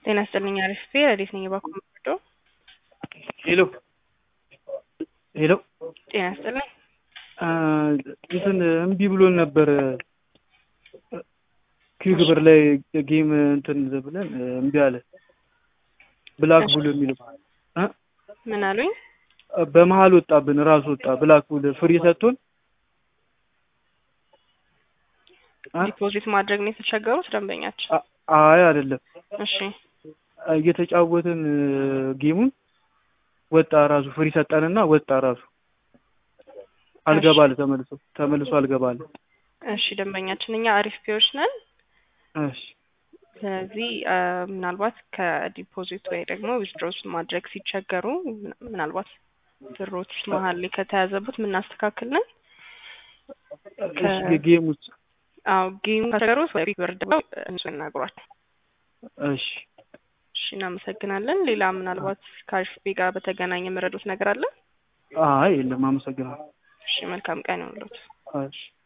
ጤና ይስጥልኝ አሪፍ ረዴት ነኝ የባኮ መርዶ ሄሎ ሄሎ ጤና ይስጥልኝ እንትን እምቢ ብሎን ነበር ኪው ግብር ላይ ጌም እንትን ብለን እምቢ አለ ብላክ ቡል የሚለው ምን አሉኝ በመሀል ወጣብን ራሱ ወጣ ብላክ ቡል ፍሪ ሰጥቶን ዲፖዚት ማድረግ ነው የተቸገሩት ደንበኛችን አይ አይደለም እሺ እየተጫወትን ጌሙን ወጣ ራሱ ፍሪ ሰጠንና ወጣ ራሱ አልገባል ተመልሶ ተመልሶ አልገባል እሺ ደንበኛችን እኛ አሪፍ ፒዎች ነን እሺ ስለዚህ ምናልባት ከዲፖዚት ወይ ደግሞ ዊዝድሮስ ማድረግ ሲቸገሩ ምናልባት ብሮት መሀል ላይ ከተያዘቡት የምናስተካክል ነን ጌም ውስጥ አዎ ጌሙ ከተቸገሩት ወይ ቢግ ብር ደግሞ እነሱ ይናግሯል እሺ እሺ እናመሰግናለን ሌላ ምናልባት ከአሪፍ ጋር በተገናኘ የምረዱት ነገር አለ አይ የለም አመሰግናለሁ እሺ መልካም ቀን ይሁንልዎት እሺ